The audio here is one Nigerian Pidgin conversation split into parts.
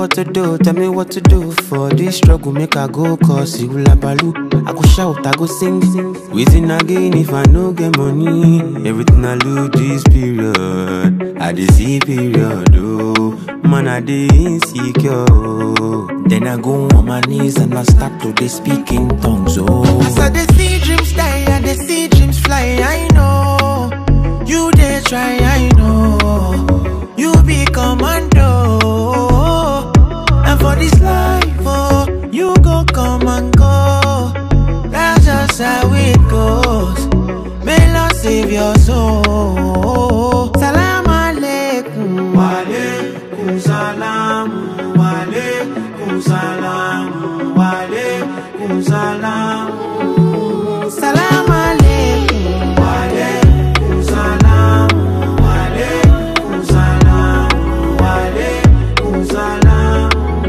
what to do, tell me what to do for this struggle. Make I go cause you la balu. I go shout, I go sing, sing. Waiting again if I no get money. Everything I lose this period. I dey see period, oh. Man, I dey insecure. oh. Then I go on my knees and I start to dey speak in tongues, oh. As I dey see dreams die and they see dreams fly, I know. You dey try, I know. You be commando. And for this life, oh, you go come and go. That's just how it goes. May Lord save your soul. Salam alaikum. Walaikum salam. Walaikum salam. Walaikum salam. Salam alaikum. Walaikum salam. Walaikum salam. Walaikum salam.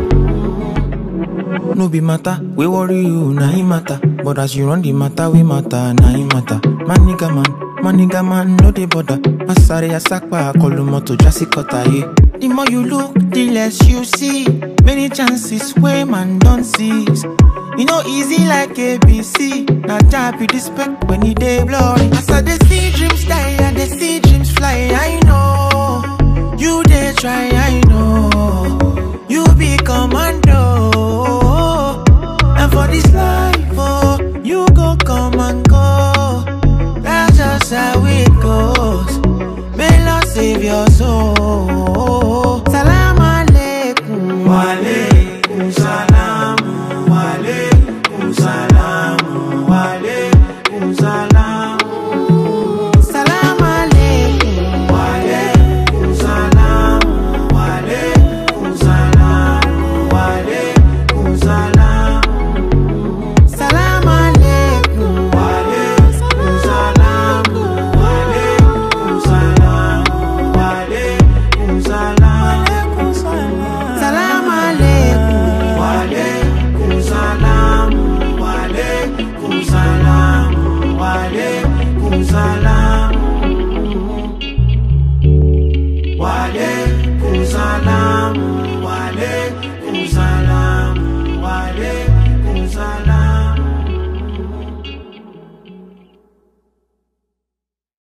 No be matter, we worry you, na him matter. But as you run the matter, we matter, na him matter. Man nigga man, man nigga man, no dey bother. Asare asakpa, kolumoto jasikota ye. The more you look, the less you see. Many chances where man don't seize. You know easy like ABC. Now job be the spec when he dey blurry. As I dey see dreams die and they see dreams fly, I know. You dey try, I